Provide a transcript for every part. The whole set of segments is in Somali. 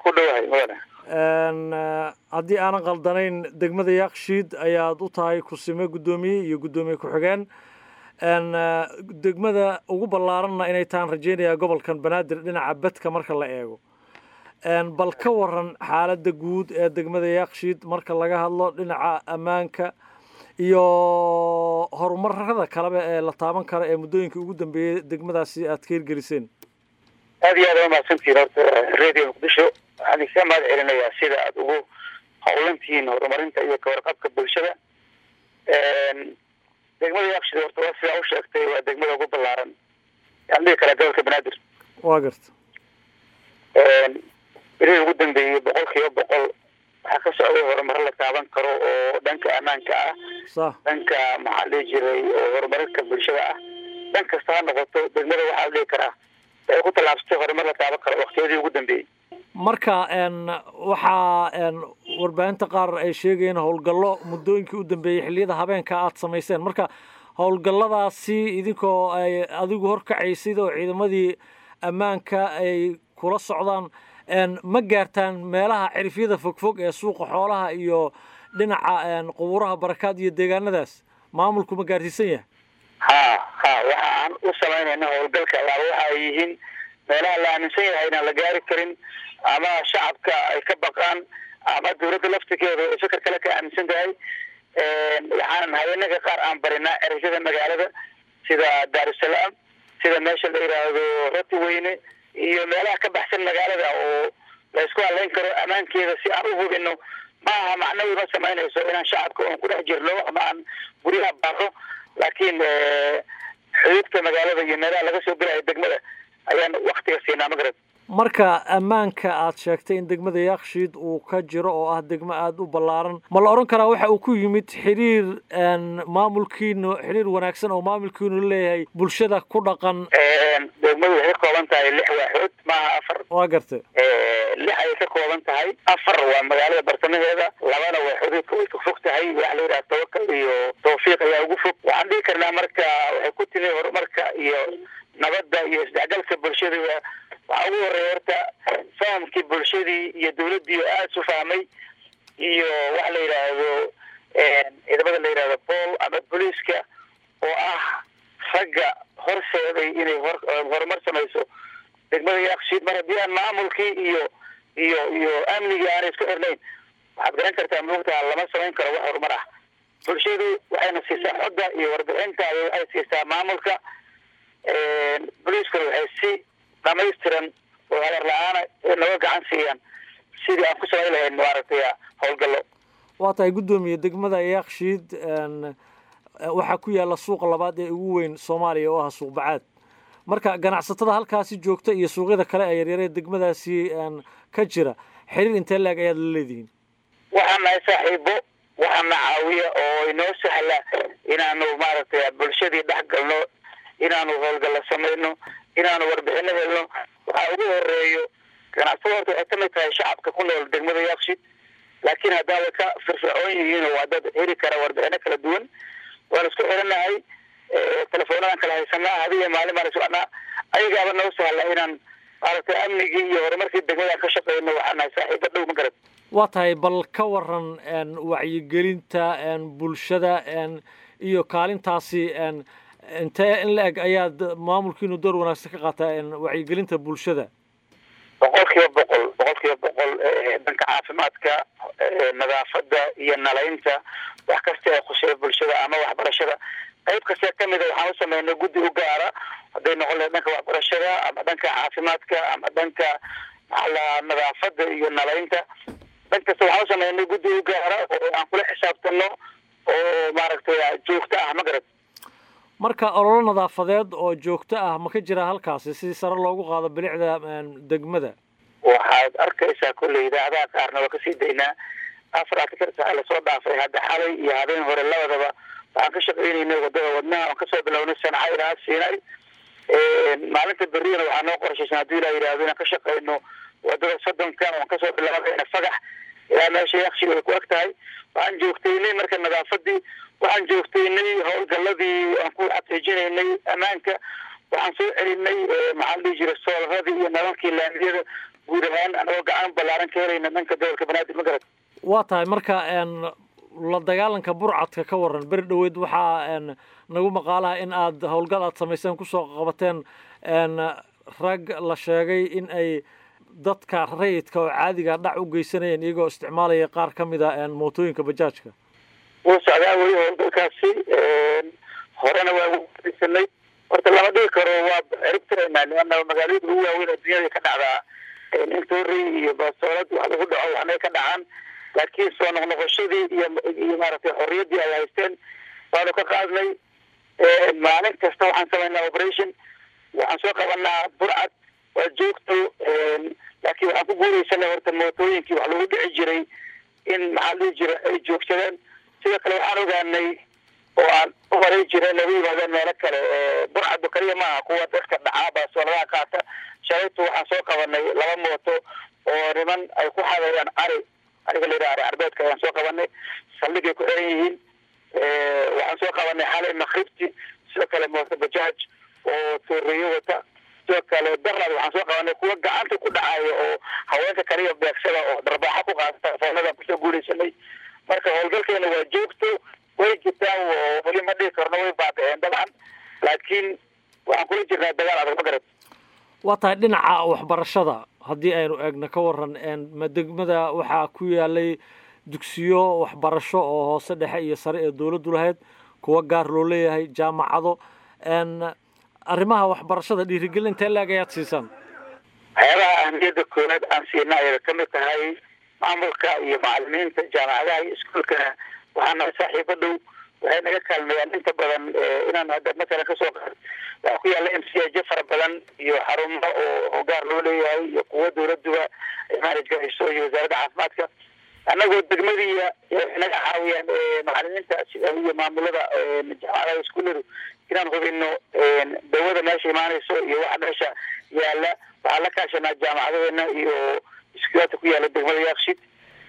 ku dhowahay mudane haddii aanan qaldanayn degmada yaaqshiid ayaad u tahay kusime guddoomiye iyo guddoomiye ku-xigeen degmada ugu ballaaranna inay tahan rajeynayaa gobolkan banaadir dhinaca bedka marka la eego bal ka waran xaaladda guud ee degmada yaaqshiid marka laga hadlo dhinaca ammaanka iyo horumarada kaleba ee la taaban kara ee muddooyinkii ugu dambeeyey degmadaasi aad ka hirgeliseen aad iyo aad waa mahadsantihiin horta radio muqdisho waxaan idinka mahad celinayaa sida aada ugu howlantihiin horumarinta iyo kawarqabka bulshada degmada yaaqshid horta waa sidaa u sheegtay waa degmada ugu ballaaran yaan dhihi karaa gobolka banaadir waa garta berihii ugu dambeeyey boqol kiiba boqol waxaa ka socday horumaro la taaban karo oo dhanka ammaanka ah sa dhanka maxaa dhihi jiray oo horumarinka bulshada ah dhan kasta ha noqoto degmada waxaa dhihi karaa ay ku tallaabsatay horumar la taaban karo waqtiyadii ugu dambeeyey marka waxaa warbaahinta qaar ay sheegayeen howlgallo muddooyinkii u dambeeyey xilliyada habeenka aada samayseen marka howlgalladaasi idinkoo ay adigu horkacaysid oo ciidamadii ammaanka ay kula socdaan ma gaartaan meelaha cirifyada fogfog ee suuqa xoolaha iyo dhinaca qubuuraha barakaad iyo deegaanadaas maamulku ma gaarsiisan yahay ha ha waxa aan u samaynayna howlgalka ayaaba waxa ay yihiin meelaha la aaminsan yahay inaan la gaari karin ama shacabka ay ka baqaan ama dawladda laftigeeda ay fikir kale ka aaminsan tahay waxaan haweenaka qaar aan barinaa ereyada magaalada sida daarusalaam sida meesha la yidhaahdo roti weyne iyo meelaha ka baxsan magaalada oo la isku haleyn karo ammaankeeda si aan u hubino ma aha macnawi ma samaynayso inaan shacabka oon ku dhex jirno ama aan guryaha baaqo laakiin xuduudka magaalada iyo meelaha laga soo gelayo degmada ayaan waktiga siinaa magarad marka ammaanka aad sheegtay in degmada yaaqshiid uu ka jiro oo ah degmo aada u ballaaran ma la odhan karaa waxa uu ku yimid xiriir maamulkiinu xiriir wanaagsan oo maamulkiinu leeyahay bulshada ku dhaqan degmadu waxay ka kooban tahay lix waaxood maaha afar waa gartay lix ayay ka kooban tahay afar waa magaalada bartamaheeda labana waaxoodka way ka fog tahay waxa la yidhaha tawakal iyo tawfiiq ayaa ugu fog waxaan dhihi karnaa marka waxay ku timi horumarka iyo nabadda iyo isdhexgalka bulshada waxaa ugu horeeya horta fahamkii bulshadii iyo dawladdii oo aada isu fahmay iyo waxa la yidhaahdo ciidamada la yidhahdo bool ama booliiska oo ah ragga horseeday inay hor horumar samayso degmada yaaqshiid mar haddii aan maamulkii iyo iyo iyo amnigii aanay isku xirnayn waxaad garan kartaa moogtaha lama samayn karo wax horumar ah bulshadu waxayna siisaa xodda iyo warbixinta waxay siisaa maamulka booliiskuna waxay si dhamaystiran oo habar la-aana naga gacan siiyaan sidii aan ku samayn lahayn maaragtay howlgallo waa tahay guddoomiye degmada yaaqshiid waxaa ku yaalla suuqa labaad ee ugu weyn soomaaliya oo ah suuq bacaad marka ganacsatada halkaasi joogta iyo suuqyada kale ee yaryaree degmadaasi ka jira xiriir intee laeg ayaad la leedihiin waxaan nahay saaxiibo waxaana caawiya oo inoo sahla inaanu maaragtay bulshadii dhex galno inaanu howlgallo samayno inaanu warbixino helno waxaa ugu horeeyo ganacsada horta waxay kamid tahay shacabka ku nool degmada yaaqshid laakiin haddaa way ka firfircoon yihiin waa dad heli kara warbixino kala duwan waan isku xiranahay telefoonadaan kala haysanaa hadiya maalin baan isocnaa ayagaaba noo sahla inaan maaragtay amnigii iyo horumarkii degmadaan ka shaqeyno waxaan nahay saaxiibo dhow ma garad waa tahay bal ka waran wacyigelinta bulshada iyo kaalintaasi intee in la eg ayaad maamulkiinu door wanaagsan ka qaataa wacyigelinta bulshada boqol kiiba boqol boqol kiiba boqol dhanka caafimaadka nadaafada iyo nalaynta wax kasta ee khuseeya bulshada ama waxbarashada qayb kasta kamida waxaan u sameynay guddi u gaara hadday noqon lahayd dhanka waxbarashada ama dhanka caafimaadka ama dhanka maxala nadaafada iyo nalaynta dhan kasta waxaan u sameynay guddi u gaara oo aan kula xisaabtano oo maaragtay joogto ah ma garad marka ololo nadaafadeed oo joogto ah ma ka jira halkaasi si sare loogu qaado bilicda degmada waxaad arkaysaa kolley idaacadaha qaarna waa kasii daynaa afar artikar saa lasoo dhaafay hadda xalay iyo habeen hore labadaba waxaan ka shaqaynaynay wadada wadnaha aan kasoo bilownay sanca ilaa siinay maalinta berriyana waxaa noo qorshaysan haddii ilaa yidhahdo inaan ka shaqayno wadada soddonka aan kasoo bilaabayna fagax ilaa meesha yakshi ay ku eg tahay waxaan joogtaynay marka nadaafadii waxaan joogtaynay howlgaladii aan ku xaqiijinaynay ammaanka waxaan soo celinay maxaa la dhihi jiray soolarradii iyo nalalkii laamiyada guud ahaan anagoo gacan ballaaran ka helayna dhanka gobolka banaadir ma garat waa tahay marka la dagaalanka burcadka ka waran beri dhoweyd waxaa nagu maqaalaha in aad howlgal aad samayseen kusoo qabateen rag la sheegay in ay dadka rayidka oo caadiga dhac u geysanayeen iyagoo isticmaalaya qaar ka mid a mootooyinka bajaajka wuu socdaa weli howlgalkaasi horena waa usanay horta lama dhigi karo waa ciribtiraynaa liana magaalooyinka ugu waaweyn addunyada ka dhacdaa intori iyo basoolad wax lagu dhaco waxnay ka dhacaan laakiin soo noqnoqoshadii iyo iyo maaragtay xorriyaddii ay haysteen waanu ka qaadnay maalin kasta waxaan samaynaa operation waxaan soo qabanaa burcad waa joogto laakiin waxaan ku guulaysanay horta mootooyinkii wax lagu dhici jiray in maxaa dhihi jira ay joogsadeen sidoo kale waxaan ogaanay oo aan u maray jira lagu yimaadeen meelo kale burcaddu kaliya maaha kuwa dadka dhacaa baasooladaha qaata shalaytu waxaan soo qabanay laba mooto oo niman ay ku xadayaan ari ariga layidhaha ari arbeedka ayaan soo qabanay saldhigay ku xiran yihiin waxaan soo qabanay xalay makribti sidoo kale mooto bajaaj oo tuuriyo wata sidoo kale darad waxaan soo qabanay kuwa gacanta ku dhacayo oo haweenka kaliya beegsada oo dharbaaxa ku qaata foonada kusoo guulaysanay marka howlgalkeena waa joogto way jirtaan oo weli ma dhihi karno way baabiceen dabcan laakiin waxaan kula jirnaa dagaal adag ma garat waa tahay dhinaca waxbarashada haddii aynu eegno ka waran ma degmada waxaa ku yaalay dugsiyo waxbarasho oo hoose dhexe iyo sare ee dowladdu lahayd kuwa gaar loo leeyahay jaamacado arrimaha waxbarashada dhiirigelinta laag ayaad siisaan waxyaabaha ahmiyadda koowaad aan siina ayada ka mid tahay maamulka iyo macalimiinta jaamacadaha iyo iskuolkana waxaa naga saaxiibo dhow waxay naga kaalmeeyaan inta badan inaan hadda matalan kasoo qaad waxaa ku yaalla m c ajo fara badan iyo xarumo oo gaar loo leeyahay iyo kuwo dowladuba ay manage garayso iyo wasaaradda caafimaadka annagoo degmadiiya waxay naga caawiyaan macalimiinta sida iyo maamulada jaamacadaha iskuulladu inaan hubino dawada meesha imaanayso iyo waxa meesha yaala waxaan la kaashanaa jaamacadadeena iyo iskuulaadka ku yaala degmada yaakshid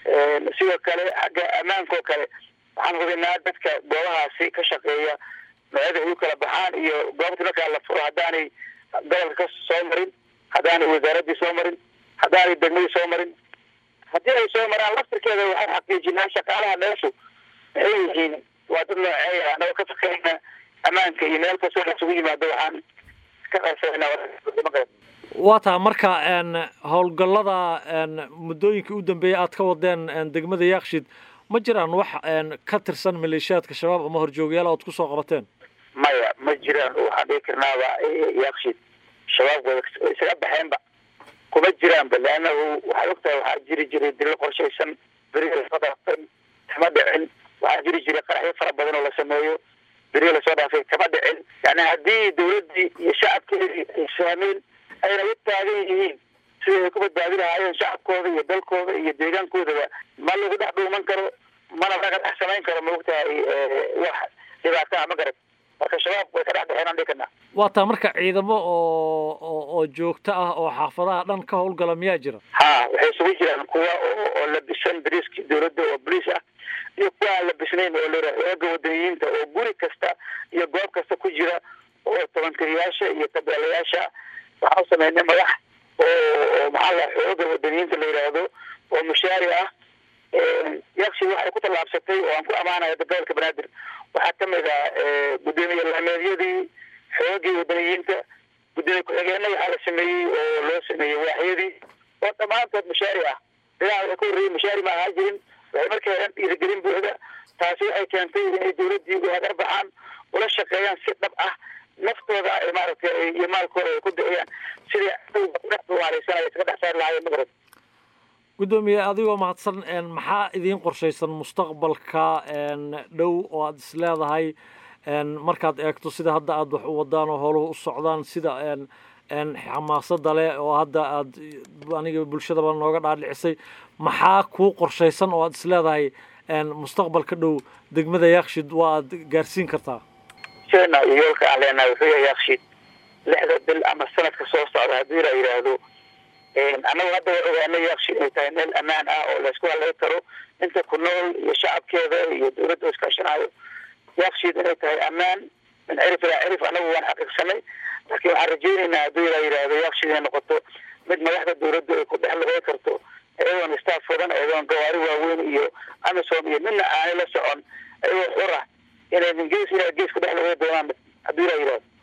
sidoo kale xagga ammaanka oo kale waxaan hubinaa dadka goobahaasi ka shaqeeya noocyada ay u kala baxaan iyo goobta markaa la furo haddaanay gobolka ka soo marin haddaanay wasaaraddii soo marin haddaanay degmadii soo marin haddii ay soo maraan laftirkeeda waxaan xaqiijinaa shaqaalaha meeshu maxay yihiin waa dad nooceeya anagoo ka fakerayna ammaanka iyo meel kastoo laisugu yimaado waxaan ka qaybsanayna waa taa marka howlgallada muddooyinkii u dambeeyay aad ka wadeen degmada yaakshid ma jiraan wax ka tirsan maleeshiyaadka shabaab ama horjoogayaal ood kusoo qabateen maya ma jiraan waxaan dhihi karnaaba yaakshid shabaab way isaga baxeenba kuma jiraanba leannahu waxaad ogtahay waxaa jiri jiray dilo qorshaysan beriga lasoo dhaafay kama dhicin waxaa jiri jiray qaraxyo fara badan oo la sameeyo beriga lasoo dhaafay kama dhicin yani haddii dawladdii iyo shacabkeedii ay fahmeen ayna u taagan yihiin sidai ay ku badbaadi lahaayeen shacabkooda iyo dalkooda iyo deegaankoodaba ma lagu dhex dhuuman karo mana laga dhex samayn karo maogtahay wax dhibaataa ma garad marka shabaab way ka dhex baxeen aan dhihi karnaa waa taa marka ciidamo oo oo oo joogto ah oo xaafadaha dhan ka howlgala miyaa jira ha waxay isugu jiraan kuwa oo labisan dariiskii dawladda oo boliis ah iyo kuwa aan labisnayn oo la xooga wadaniyiinta oo guri kasta iyo goob kasta ku jira oo tobankariyaasha iyo tabeelayaasha waxaan u sameynay madax oo maxaa la xooga wadaniyiinta la yidhaahdo oo mushaari ah yakshi waxay ku tallaabsatay oo aan ku amaanaya gobolka banaadir waxaa kamid ah gudoomiye laameedyadii xoogii wadaniyiinta gudoomiye ku-xigeenna waxaa la sameeyey oo loo sameeyey waaxyadii oo dhammaantood mushaari ah dagaal waxay ka horreeyey mushaari ma ahaa jirin waxay markii heran dhiirigelin buuxda taasi waxay keentay inay dawladdii u hagar baxaan ula shaqeeyaan si dhab ah naftooda ay maaragtay iyo maalkooda ay ku bixiyaan sidii kudhex duwaaleysan ay iskaga dhex saari lahaayeen magarad guddoomiye adigoo mahadsan maxaa idiin qorshaysan mustaqbalka dhow oo aada is leedahay markaad eegto sida hadda aada wax u wadaan oo howluhu u socdaan sida xamaasada leh oo hadda aad aniga bulshadaba nooga dhaadhicisay maxaa kuu qorshaysan oo aada is leedahay mustaqbalka dhow degmada yaakshid waa aad gaarsiin kartaa sheena iyo yoolka aan leenahay wuxuu yahay yaakshid lixda bil ama sanadka soo socda haddii la yidhaahdo annagu hadda waa ogaanay yaakshid inay tahay meel ammaan ah oo laysku halay karo inta ku nool iyo shacabkeeda iyo dawladda iskaashanayo yaakshid inay tahay ammaan min cirif ilaa cirif annagu waan xaqiiqsanay laakiin waxaan rajaynaynaa haddii la yidhaahdo yaakshid inay noqoto mid madaxda dawladdu ay ku dhex lugay karto iyadoon staff wadan iyadoon gawaari waaweyn iyo amisom iyo midna aanay la socon iyagoo xura inay min gees ilaa gees ku dhex lugay doonaan haddii la yidhahdo